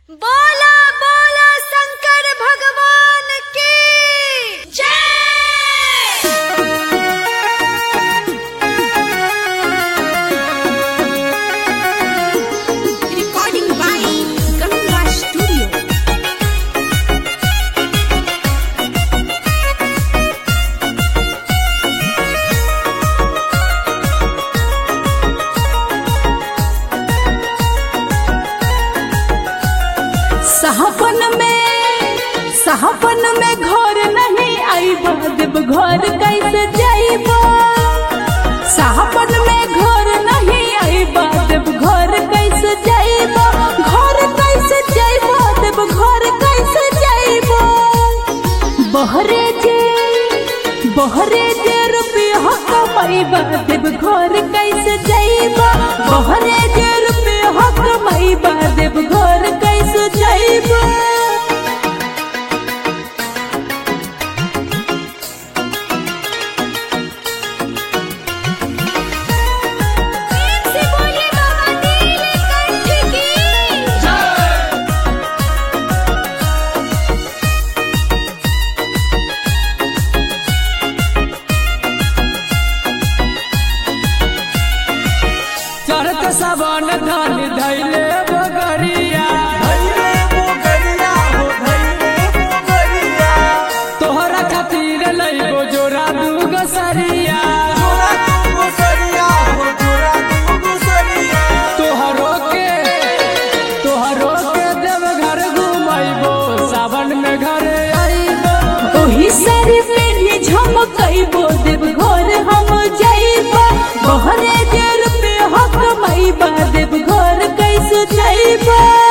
बोला बोला शंकर भगवान की जय Recording by Ganga Studio. सहापन में सहापन में घर नहीं आईबा देव घर कैसे जाइबा सहापन में घर नहीं आईबा देव घर कैसे जाइबा घर कैसे जाइबा देव घर कैसे जाइबा बहरे जे बहरे जे रुपया कमाइबा देव घर कैसे जाइबा बहरे जे रुपया कमाइबा देव घर कैसे जाइबा से बोलिए बाबा नीलकंठ की चढ़त सबन धन धैले बगरिया तोहरा खातिर लइबो जोरा दूगो सरिया तोहरो के तोहरो के देव घर घुमैबो सावन में घरे आइबो ओही सारी पेढ़ी झमकैबो देव घर हम जाइबा बहरे जे रुपया कमाइबा देव घर कैसे जाइबा